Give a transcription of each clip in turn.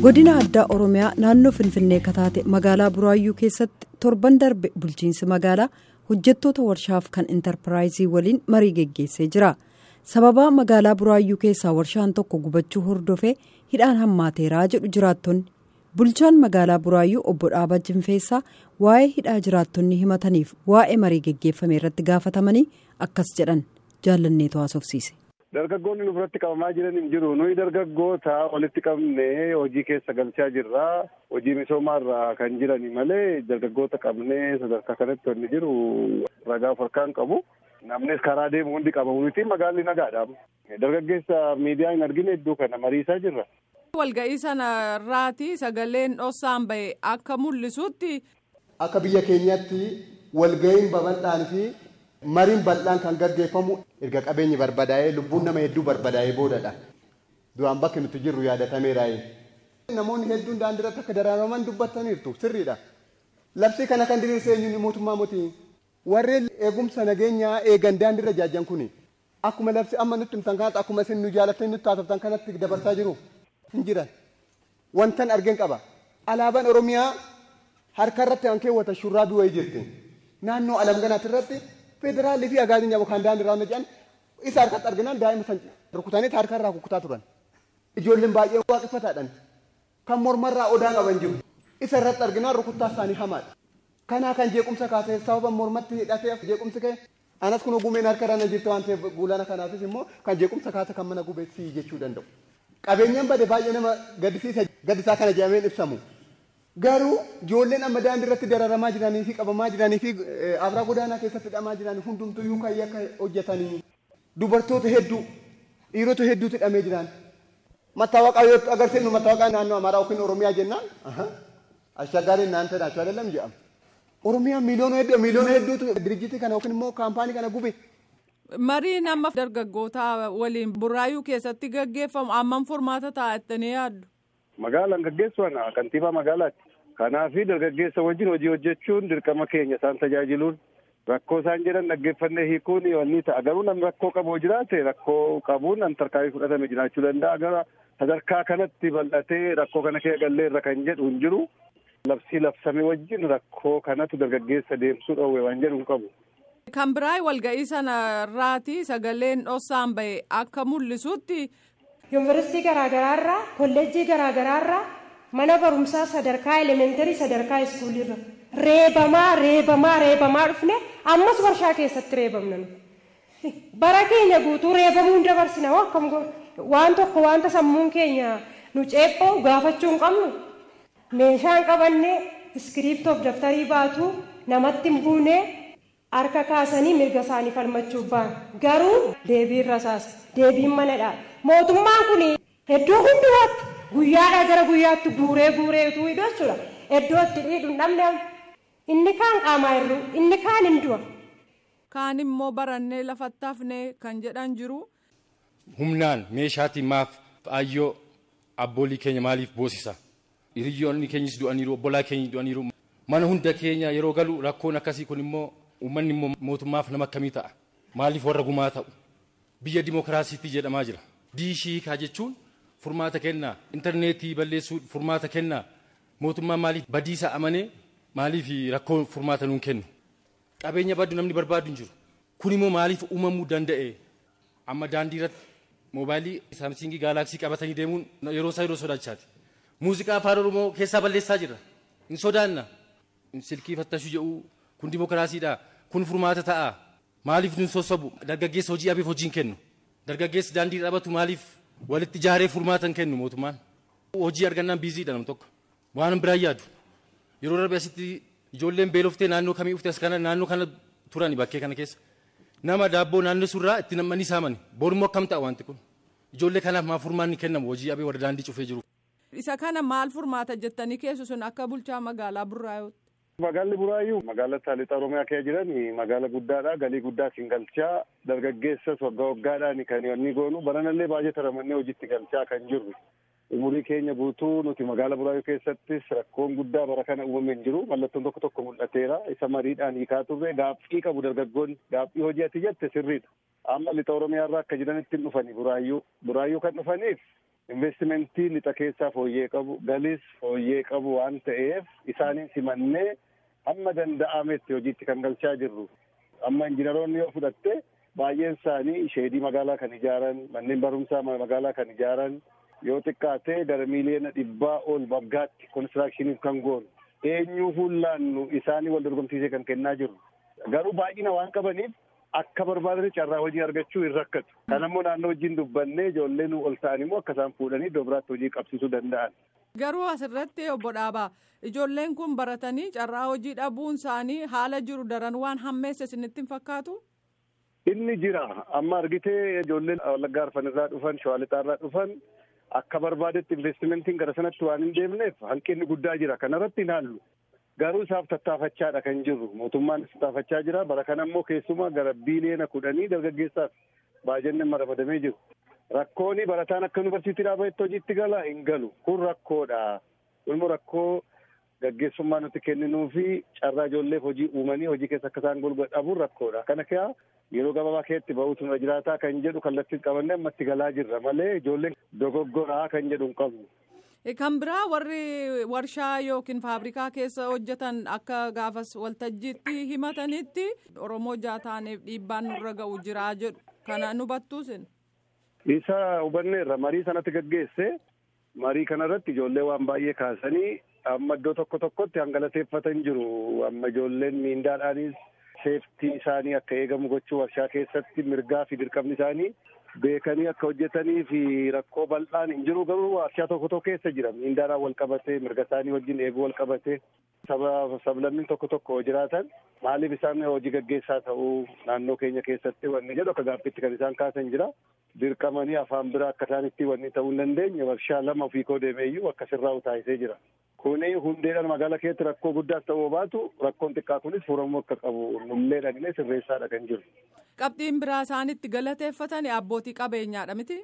godina addaa oromiyaa naannoo finfinnee kataate magaalaa buraayyuu keessatti torban darbe bulchiinsi magaalaa hojjettoota warshaaf kan intarpiraayizii waliin marii geggeessee jira sababaa magaalaa buraayyuu keessaa warshaan tokko gubachuu hordofee hidhaan hammaateeraa jedhu jiraattonni bulchaan magaalaa buraayyuu obbo dhaabaa jinfeessaa waa'ee hidhaa jiraattonni himataniif waa'ee marii geggeeffame irratti gaafatamanii akkas jedhan jaalanneetu haasofsiise. Dargaggoonni nurratti qabamaa jiran hin jiru. Nuyi dargaggoota walitti qabnee hojii keessa galchaa jirra. Hojii misoomaarra kan jirani malee dargaggoota qabnee sadarkaa kanatti wanni jiru ragaa harkaan qabu. Namnis karaa deemu hundi qabamu miti magaalli nagaadha. Dargaggeessa miidiyaa hin argine iddoo kana mariisaa jirra. Walga'ii sana irraati sagaleen dhossaan bahe akka mul'isutti. Akka biyya keenyatti walga'iin babal'aan fi mariin bal'aan kan gaggeeffamu erga qabeenyi barbadaa'ee lubbuun nama hedduu barbadaa'ee boodadha. Duraan bakki nuti jirru yaadatameeraa'e. Namoonni hedduun daandiirratti akka daraaraman dubbataniirtu sirriidha. Labsii kana kan diriirse eenyuun mootummaa mootii. Warreen eegumsa nageenyaa eegan daandiirra jaajjan kuni akkuma labsii amma nutti himtan kanatti akkuma isin nu jaalattanii nutti haasoftan kanatti dabarsaa jiru hin jiran. Wantan argeen qaba. Alaabaan Oromiyaa harka irratti kan keewwatan shurraabii wayii jirti. Naannoo alamganaatti irratti federaalii fi agaaziin yaaboo kan daandii irraa hojjetan isa harkatti arginaan daa'ima san rukutanii harka irraa kukutaa turan. Ijoolleen baay'ee waaqeffataadhaan kan mormarraa odaa qaban jiru. Isa irratti arginaan rukuttaa isaanii hamaadha. Kanaa kan jeequmsa kaasee sababa mormatti hidhatee jeequmsi ka'e anas kun gumeen harka irra na jirte waan ta'eef guulana kanaafis immoo kan jeequmsa kaase kan mana gubeessii jechuu danda'u. Qabeenyaan bade baay'ee nama gaddisiisa gaddisaa kana jedhameen ibsamu. Garuu ijoolleen amma daandii irratti dararamaa jiranii fi qabamaa jiranii fi abraa godaanaa keessatti hidhamaa jiran hundumtuyyuu kan akka hojjetanii dubartoota hedduu dhiirota hedduutu hidhamee jiran. Mattaawaqaa yoo agarsiifnu mattaawaqaa naannoo Amaaraa yookiin Oromiyaa jennaan ashaggaariin naan ta'e ashwaa dallam jedhama. Oromiyaan miiliyoona hedduu miiliyoona hedduutu dirijjitii kana yookiin immoo kaampaanii kana gube. Mariin amma dargaggoota waliin buraayyuu keessatti gaggeeffamu ammam furmaata taa'attanii yaaddu? Magaalaan gaggeessuun kantiibaa magaalaati. Kanaafi dargaggeessa wajjin hojii hojjechuun dirqama keenya isaan tajaajiluun rakkoo isaan jedhan dhaggeeffannee hiikuun wanni ta'a. Garuu namni rakkoo qabu jiraate rakkoo qabuun an tarkaanfii fudhatame jiraachuu danda'a. Gara sadarkaa kanatti bal'atee rakkoo kana kee gallee irra kan jedhu hin jiru. Labsii labsame wajjin rakkoo kanatu dargaggeessa deemsuu dhoowwe waan jedhu hin qabu. Kan biraa walga'ii sana irraati sagaleen dhossaan bahe akka mul'isutti. yuunivarsiitii garaagaraarraa kolleejjii garaagaraarraa mana barumsaa sadarkaa elementarii sadarkaa iskuulirra reebamaa reebamaa reebamaa dhufne ammas warshaa keessatti reebamna bara keenya guutuu reebamuu hin dabarsina akkam waan tokko wanta sammuun keenya nu ceephoo gaafachuu hin qabnu meeshaan qabannee iskiriiptoof daftarii baatuu namatti hin buunee harka kaasanii mirga isaanii falmachuuf ba'an garuu deebiin rasaasa deebiin manadha mootummaan kun iddoo hundumaatti guyyaadhaa gara guyyaatti guuree guureetu hidhu jechuudha iddoo itti dhiidhu hin dhabne inni kaan qaamaa hir'u inni kaan hin du'a. kaan immoo barannee lafatti hafnee kan jedhan jiru. humnaan meeshaatiin maaf ayyoo abboolii keenya maaliif boosisa hiriyyoonni keenyas du'aniiru obbolaa keenya du'aniiru mana hunda keenya yeroo galu rakkoon akkasii kun immoo uummanni immoo mootummaaf nama akkamii ta'a maaliif warra gumaa ta'u biyya dimokiraasiitti jedhamaa jira diishiikaa jechuun furmaata kennaa intarneetii balleessuu furmaata kennaa mootummaan maaliif badiisa amanee maaliif rakkoo furmaata nuun kennu qabeenya baddu namni barbaadu hin jiru kun immoo maaliif uumamuu danda'e amma daandii irratti moobaayilii saamsingii gaalaksii qabatanii deemuun yeroo isaa yeroo sodaachaati muuziqaa afaan oromoo keessaa balleessaa jira hin sodaanna silkii fattashuu jedhu kun dimokiraasiidha kun furmaata ta'a maaliif nun sossobu dargaggeessa hojii abeef hojii hin kennu dargaggeessi daandii dhabatu maaliif walitti ijaaree furmaata hin kennu mootummaan hojii argannaan biiziidha nam tokko waan biraan yaadu yeroo darbe asitti ijoolleen beeloftee naannoo kamii ufte as kana naannoo kana turani bakkee kana keessa nama daabboo naannoo surraa itti namanii saamani boorummoo akkam ta'a wanti kun ijoollee kanaaf maa furmaanni kennamu hojii abee warra daandii cufee jiru. isa kana maal furmaata jettanii keessu sun akka bulchaa magaalaa burraayyuutti. Magaalli Buraayyuu magaalota lixa Oromiyaa keessa jiran magaala guddaadha. Galii guddaa siin galchaa dargaggeessas waggaa waggaadhaan kan inni goonu baranallee baay'ee taramannee hojiitti galchaa kan jirru. Umurii keenya guutuu nuti magaala Buraayyuu keessattis rakkoon guddaa bara kana uumame hin jiru. Mallattoon tokko tokko mul'ateera. Isa mariidhaan hiikaa turre gaaffii qabu dargaggoonni gaaffii hojii ati jette sirriidha. Amma lixa Oromiyaa irraa akka jiranitti hin dhufani Buraayyuu. Buraayyuu kan dhufaniif investimentii lixa keessaa fooyyee qabu galis fooyyee qabu waan ta'eef isaaniin simannee hamma danda'ametti hojiitti kan galchaa jirru. Amma injiinaroonni yoo fudhatte baay'een isaanii sheedii magaalaa kan ijaaran manneen barumsaa magaalaa kan ijaaran yoo xiqqaate gara miiliyoona dhibbaa ol waggaatti konistiraakshiniif kan goonu eenyuu fuullaannu isaanii wal dorgomsiisee kan kennaa jiru. Garuu baay'ina waan qabaniif akka barbaadanii carraa hojii argachuu hin rakkatu. Kan ammoo naannoo wajjin dubbannee ijoolleen ol ta'an immoo akka isaan fuudhanii iddoo biraatti hojii qabsiisuu danda'an. Garuu asirratti obbo Dhaabaa ijoolleen kun baratanii carraa hojii dhabuun isaanii haala jiru daran waan hammeesse isinitti hin fakkaatu? Inni jira amma argitee ijoolleen wallaggaa arfan irraa dhufan shawaa lixaarraa dhufan akka barbaadetti investimentiin gara sanatti waan hin deemneef hanqinni guddaa jira kanarratti hin haallu. Garuu isaaf tattaafachaadha kan jirru mootummaan tattaafachaa jira bara kana immoo keessumaa gara biiliyoona kudhanii dargaggeessaaf baajanni ramadamee jiru. Rakkooni barataan akka yuunivarsiitii dhaabatetti hojiitti gala hin galu kun rakkoodha. Kun rakkoo gaggeessummaa nuti kenninuu fi carraa ijoolleef hojii uumanii hojii keessa akka isaan golgaa dhabuun rakkoodha. Kana kaa yeroo gabaabaa keessatti ba'uutu nurra jiraataa kan jedhu kallattiin qabannee ammatti galaa jirra malee ijoolleen dogoggoraa kan jedhu hin qabnu. Kan biraa warri warshaa yookiin faabrikaa keessa hojjetan akka gaafas waltajjiitti himatanitti Oromoo jaataaneef dhiibbaan nurra ga'u jiraa jedhu. Kana nu battuusin. Isa hubanneerra marii sanatti gaggeesse marii kanarratti ijoollee waan baay'ee kaasanii amma iddoo tokko tokkotti hangalateeffatan jiru. Amma ijoolleen miindaadhaanis seeftii isaanii akka eegamu gochuu warshaa keessatti mirgaa fi dirqamni isaanii beekanii akka hojjetanii fi rakkoo bal'aan hin jiru garuu warshaa tokko tokko keessa jira miindaadhaan wal qabatee mirga isaanii wajjin eeguu wal qabatee saba sablammiin tokko tokko jiraatan maaliif isaan hojii gaggeessaa ta'uu naannoo keenya keessatti wanni jedhu akka gaaffiitti kan isaan kaasan jira dirqamanii afaan biraa akka isaanitti wanni ta'uu hin dandeenye warshaa lama ofii koo deemeeyyuu akkasirraa utaayisee jira. Kuni hundeedhaan magaalaa keessatti rakkoo guddaas ta'uu baatu rakkoon xiqqaa kunis furamuu akka qabu nullee dhagnee sirreessaadha kan jiru. Qabxiin biraa isaanitti galateeffatan abbootii qabeenyaadha miti.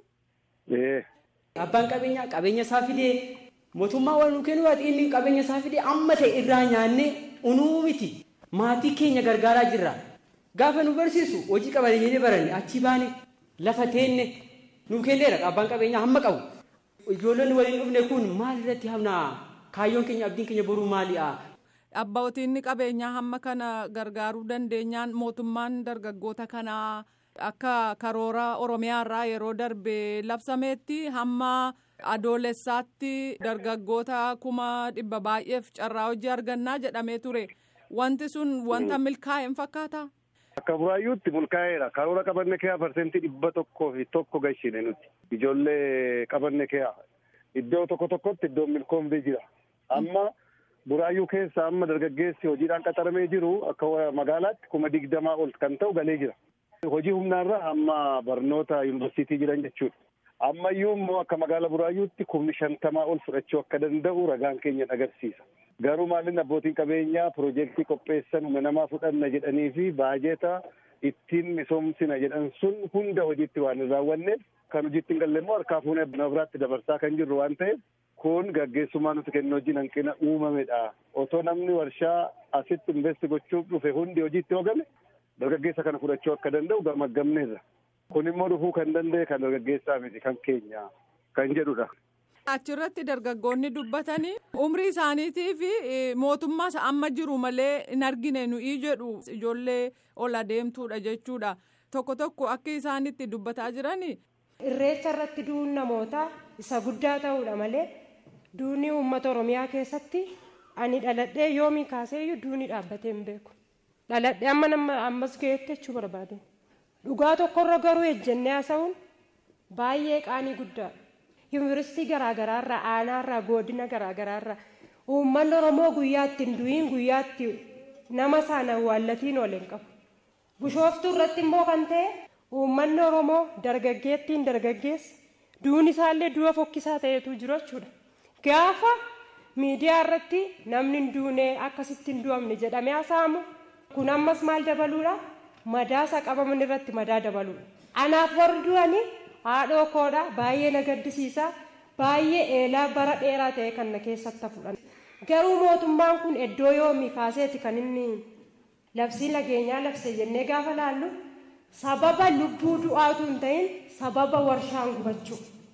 Abbaan qabeenyaa qabeenya isaa fidee mootummaa waan nu kennu inni qabeenya isaa fidee amma ta'e irraa nyaannee unuu miti maatii keenya gargaaraa jirra. Gaafa nu barsiisu hojii qabanii jennee baranne achi baane lafa teenne nu kenneera abbaan qabeenyaa hamma qabu. Ijoollonni waliin dhufne kun maal irratti hamnaa kaayyoon keenya abdiin keenya boruu maali'a? Abbootiin qabeenyaa hamma kana gargaaruu dandeenyaan mootummaan dargaggoota kanaa akka karoora Oromiyaarraa yeroo darbe labsameetti hamma adoolessaatti dargaggoota kuma dhibba baay'eef carraa hojii argannaa jedhamee ture. Wanti sun wanta milkaa'e hin fakkaata? Akka buraayyuutti milkaa'eera. Karoora qabanne keeyaa parsentii dhibba tokkoo fi tokko gashine nuti. Ijoollee qabanne keeyaa. Iddoo tokko tokkotti iddoon milkoomtee jira. Amma buraayyuu keessa amma dargaggeessi hojiidhaan qaxaramee jiru akka magaalaatti kuma digdamaa ol kan ta'u galee jira. Hojii humnaarraa amma barnoota yuunivarsiitii jiran jechuudha. Ammayyuu immoo akka magaala buraayyuutti kumni shantamaa ol fudhachuu akka danda'u ragaan keenya agarsiisa. Garuu maalin abbootiin qabeenyaa piroojeektii qopheessan humna namaa fudhanna jedhanii fi baajeta ittiin misoomsina jedhan sun hunda hojiitti waan hin raawwanneef kan hojiitti hin galle immoo harkaa fuunee nama biraatti dabarsaa kan jirru waan ta'eef kun gaggeessummaa nuti kennu hojiin hanqina uumamedha. Otoo namni warshaa asitti investi gochuuf dhufe hundi hojiitti hoogame dargaggeessa kana fudhachuu akka danda'u gamaggamneerra. Kun immoo dhufuu kan danda'e kan dargaggeessaa miti kan keenya kan jedhudha. Achirratti dargaggoonni dubbatanii umrii isaaniitii fi mootummaas amma jiru malee hin argine nuyi jedhu ijoollee ol adeemtuudha jechuudha. Tokko tokko akka isaanitti dubbataa jiranii. Irreecha irratti du'uun namootaa isa guddaa ta'uudha malee duuni uummata Oromiyaa keessatti ani dhaladhee yoomii kaaseeyyuu duuni dhaabbatee hin beeku. Dhaladhee amma nama ammas ga'eetti jechuu barbaade. Dhugaa tokkorra garuu ejjennee haasa'uun baay'ee qaanii guddaadha. Yuunivarsiitii garaagaraarraa aanaarraa godina garaagaraarraa uummanni Oromoo guyyaatti hin du'iin guyyaatti nama sana awwaallatiin ooleen qabu. Bishooftuu irratti immoo kan ta'e uummanni Oromoo dargaggeettiin dargaggeessa duuni isaallee du'a fokkisaa ta'etu jiru jechuudha. Gaafa miidiyaa irratti namni hin duune akkasitti hin du'amne jedhamee haasa'amu kun ammas maal dabaluudha? Madaasa qabaman irratti madaa dabaluudha. Anaaf warri du'anii haadhoo koodha baay'ee na gaddisiisa baay'ee eelaa bara dheeraa ta'e kan na keessatti fudhan. Garuu mootummaan kun iddoo yoomii kaaseeti kan inni labsii nageenyaa labse jennee gaafa laallu sababa lubbuu du'aatu hin ta'in sababa warshaan gubachuu.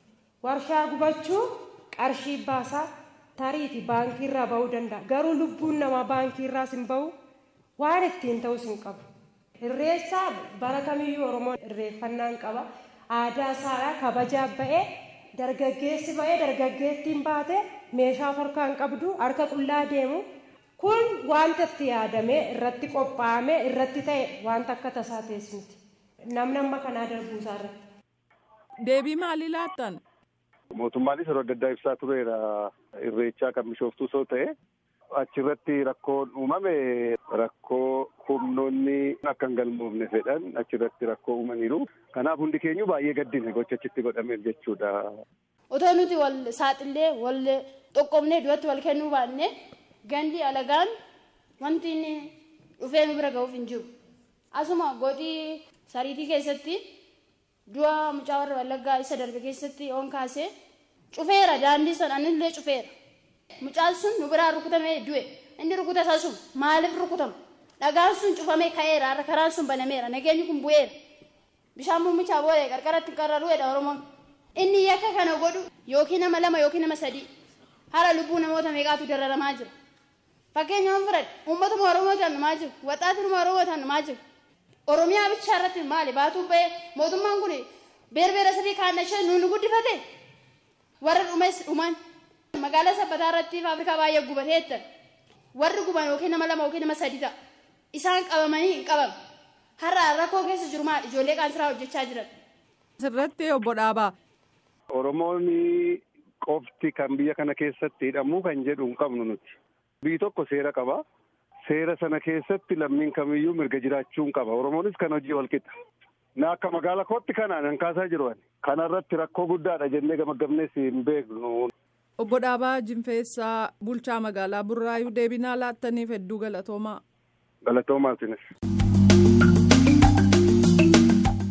warshaa gubachuu qarshii baasaa tariiti baankiirraa ba'uu danda'a garuu lubbuun namaa baankiirraas hin ba'u waan ittiin ta'us hin qabu. Irreessaa bara kamiyyuu Oromoon irreeffannaan qaba. Aadaa isaadhaa kabajaa ba'ee dargaggeessi ba'ee dargaggeettiin baate meeshaa harkaan qabdu harka qullaa deemu kun wanta itti yaadamee irratti qophaa'amee irratti ta'e wanta akka tasaa teessu miti. Namni amma kanaa darbuusaa irratti. Deebii maalii laattan? Mootummaanis yeroo adda addaa ibsaa tureera irreechaa kan bishooftuu soo ta'e achirratti rakkoon uumame rakkoo humnoonni akka hin galmoofne fedhan achirratti rakkoo uumaniiru. Kanaaf hundi keenyu baay'ee gaddine gocha achitti godhameef jechuudha. Otoo nuti wal saaxillee wal xoqqoomnee duratti wal kennuu baanne gandi alagaan wanti inni dhufee nu bira ga'uuf hin jiru. Asuma godii sariitii keessatti du'a mucaa warra wallaggaa isa darbe keessatti oon kaasee cufeera daandii sana anillee cufeera. Mucaan sun nu biraa rukutamee du'e inni rukuta isaa sun maaliif rukutama? Dhagaan sun cufamee ka'eera har'a karaan sun banameera nageenyi kun bu'eera. Bishaan muumichaa booda qarqaratti qarraruudha Oromoon. Inni yakka kana godhu yookiin nama lama yookiin nama sadii hara lubbuu namoota meeqaatu dararamaa jira. Fakkeenyaaf fudhadhe uummatuma Oromoo tannumaa jiru waxaatinuma Oromoo tannumaa jiru. Oromiyaa bichaa irratti maali baatuu ba'ee mootummaan kun beerbeera sadii kaannashee nuun guddifate warra dhumes dhuman magaalaa sabbataa irratti faabrikaa baay'ee gubateetta warri guban yookiin nama lama yookiin nama sadi ta'a isaan qabamanii hin qabamu har'a rakkoo keessa jiru maal ijoollee qaansiraa hojjechaa jiran. Sirratti obbo Dhaabaa. Oromoon qofti kan biyya kana keessatti hidhamuu kan jedhu hin qabnu nuti. Biyyi tokko seera qaba. Seera sana keessatti lammiin kamiyyuu mirga jiraachuu qaba. Oromoonis kan hojii wal qixa. Na akka magaala kootti kanaan kan kaasaa jiru. Kanarratti rakkoo guddaadha jennee gamaggamnees hin beeknu. Obbo Dhaabaa Jinfeessaa bulchaa magaalaa Burraayuu deebinaa laattaniif hedduu galatoomaa. Galatoomaa isinis.